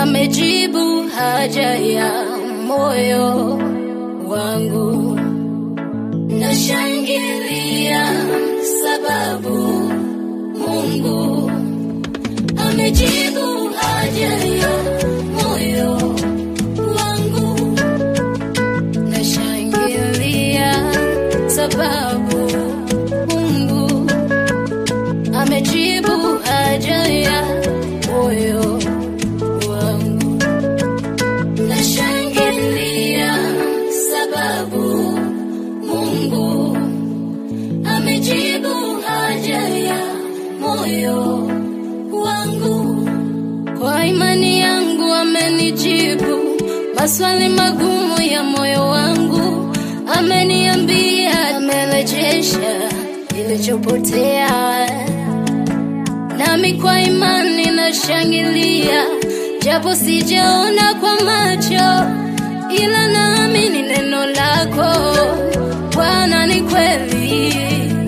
amejibu haja ya moyo wangu. Nashangilia sababu Mungu amejibu haja ya moyo wangu. Nashangilia sababu Mungu amejibu haja ya moyo wangu. Nashangilia sababu Mungu amejibu haja ya moyo wangu. Kwa imani yangu amenijibu maswali magumu ya moyo wangu, ameniambia amerejesha kilichopotea, nami kwa imani nashangilia, japo sijaona kwa macho, ila naamini neno lako Bwana ni kweli.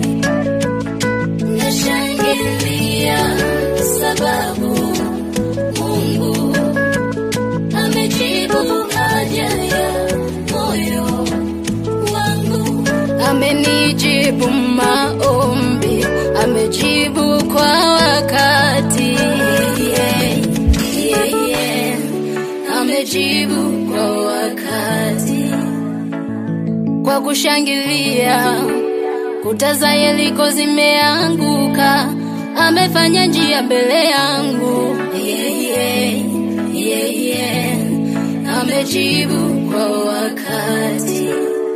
Nashangilia sababu Mungu amejibu haja ya moyo wangu, amenijibu maombi, amejibu kwa wakati yeah, yeah, yeah. amejibu kwa wakati kwa kushangilia kuta za Yeriko zimeanguka, amefanya njia mbele yangu yeah, yeah, yeah, yeah. amejibu kwa wakati.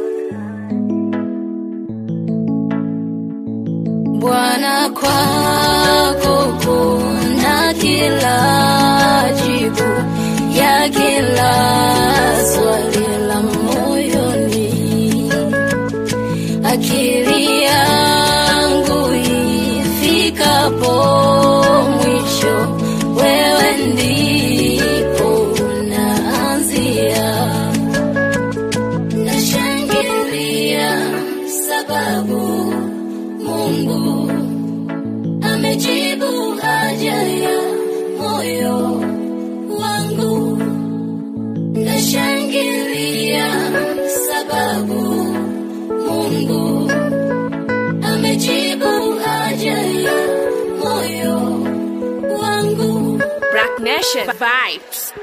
Bwana, kwako kuna kila jibu ya kila swali la moyoni akili yangu ifikapo mwisho, wewe ndipo unaanzia. Nashangilia sababu Mungu amejibu haja ya moyo wangu. Nashangilia sababu Mungu amejibu haja ya moyo wangu. Black Nation vibes.